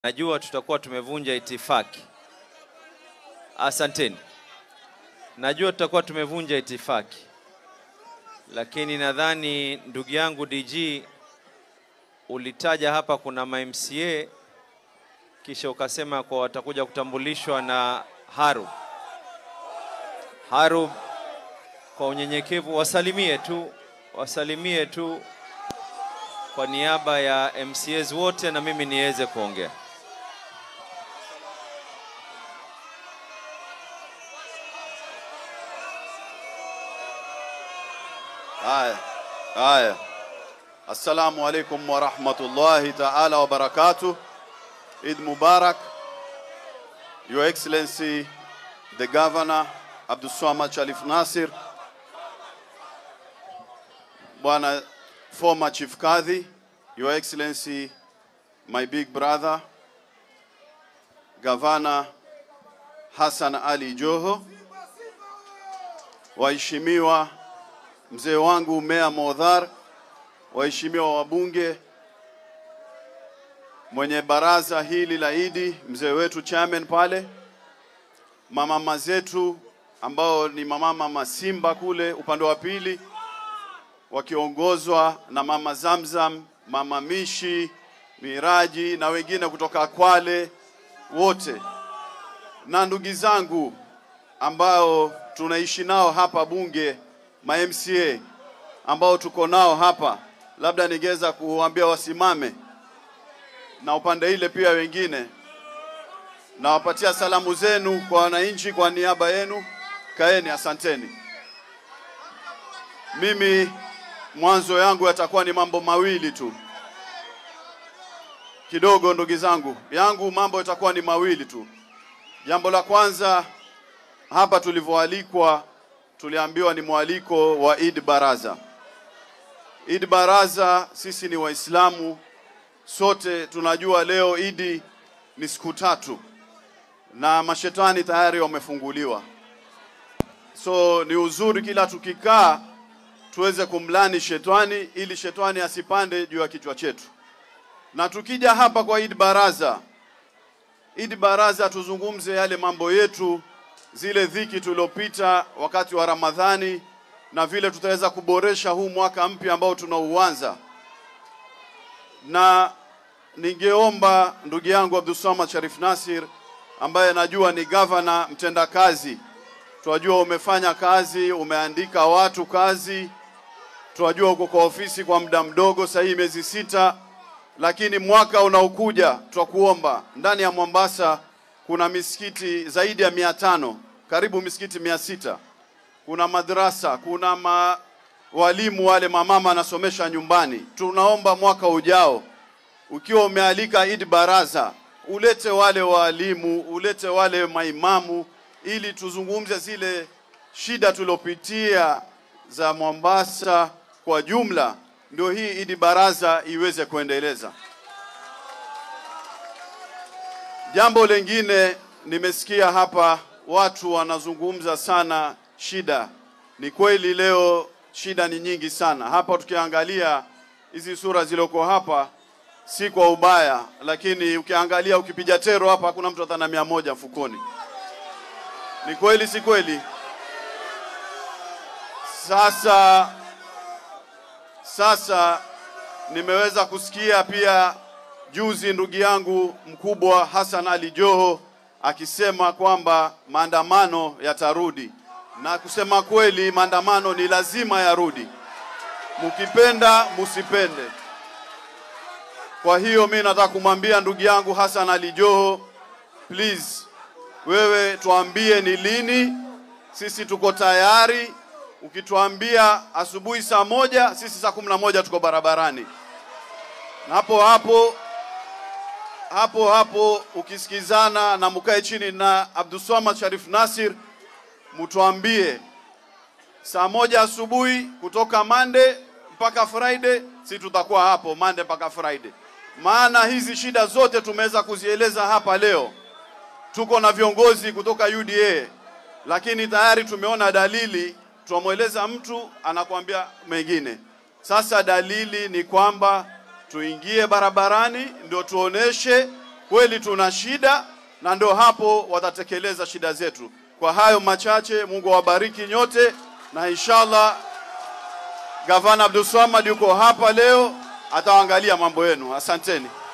Najua tutakuwa tumevunja itifaki. Asanteni. Najua tutakuwa tumevunja itifaki, lakini nadhani ndugu yangu DG ulitaja hapa kuna ma MCA kisha ukasema kwa watakuja kutambulishwa na Harub. Harub, kwa unyenyekevu wasalimie tu, wasalimie tu kwa niaba ya MCAs wote na mimi niweze kuongea. Haya, haya. Assalamu alaikum wa rahmatullahi ta'ala wa barakatuh. Eid Mubarak. Your Excellency, the Governor Abdul Swamad Sharif Nasir, Bwana former Chief Kadhi, Your Excellency, my big brother, Governor Hassan Ali Joho, waheshimiwa mzee wangu Meya Modhar, waheshimiwa wabunge, mwenye baraza hili la Idi, mzee wetu chairman pale, mamama zetu ambao ni mamama Masimba kule upande wa pili, wakiongozwa na mama Zamzam, mama Mishi, Miraji na wengine kutoka Kwale wote, na ndugu zangu ambao tunaishi nao hapa bunge ma MCA ambao tuko nao hapa, labda ningeweza kuambia wasimame, na upande ile pia wengine. Nawapatia salamu zenu kwa wananchi kwa niaba yenu, kaeni, asanteni. Mimi mwanzo yangu yatakuwa ni mambo mawili tu kidogo, ndugu zangu, yangu mambo yatakuwa ni mawili tu. Jambo la kwanza, hapa tulivyoalikwa tuliambiwa ni mwaliko wa Eid Baraza. Eid Baraza, sisi ni Waislamu, sote tunajua leo Idi ni siku tatu na mashetani tayari wamefunguliwa, so ni uzuri kila tukikaa tuweze kumlani shetani ili shetani asipande juu ya kichwa chetu. Na tukija hapa kwa Eid Baraza, Eid Baraza tuzungumze yale mambo yetu zile dhiki tuliopita wakati wa Ramadhani na vile tutaweza kuboresha huu mwaka mpya ambao tunauanza. Na ningeomba ndugu yangu Abdulswamad Sharif Nasir ambaye najua ni gavana mtendakazi, tunajua umefanya kazi, umeandika watu kazi, tunajua uko kwa ofisi kwa muda mdogo, sasa hii miezi sita, lakini mwaka unaokuja tutakuomba ndani ya Mombasa kuna misikiti zaidi ya mia tano karibu misikiti mia sita kuna madrasa kuna ma, walimu wale mamama anasomesha nyumbani. Tunaomba mwaka ujao ukiwa umealika Eid Baraza ulete wale walimu, ulete wale maimamu, ili tuzungumze zile shida tuliopitia za Mombasa kwa jumla, ndio hii Eid Baraza iweze kuendeleza. Jambo lingine nimesikia hapa watu wanazungumza sana shida. Ni kweli leo shida ni nyingi sana hapa. Tukiangalia hizi sura zilizoko hapa, si kwa ubaya, lakini ukiangalia ukipiga tero hapa, hakuna mtu hata na mia moja mfukoni. Ni kweli, si kweli? Sasa sasa nimeweza kusikia pia juzi ndugu yangu mkubwa Hassan Ali Joho akisema kwamba maandamano yatarudi, na kusema kweli, maandamano ni lazima yarudi, mukipenda musipende. Kwa hiyo mi nataka kumwambia ndugu yangu Hassan Ali Joho, please, wewe tuambie ni lini, sisi tuko tayari. Ukituambia asubuhi saa moja, sisi saa kumi na moja tuko barabarani, na hapo hapo hapo hapo ukisikizana na mukae chini na Abdulswamad Sharif Nasir, mtuambie saa moja asubuhi kutoka Monday mpaka Friday, si tutakuwa hapo Monday mpaka Friday. Maana hizi shida zote tumeweza kuzieleza hapa leo. Tuko na viongozi kutoka UDA, lakini tayari tumeona dalili. Tunamweleza mtu anakuambia mengine. Sasa dalili ni kwamba tuingie barabarani ndio tuoneshe kweli tuna shida, na ndio hapo watatekeleza shida zetu. Kwa hayo machache, Mungu awabariki nyote, na inshallah Gavana Abdul Swamad yuko hapa leo, ataangalia mambo yenu. Asanteni.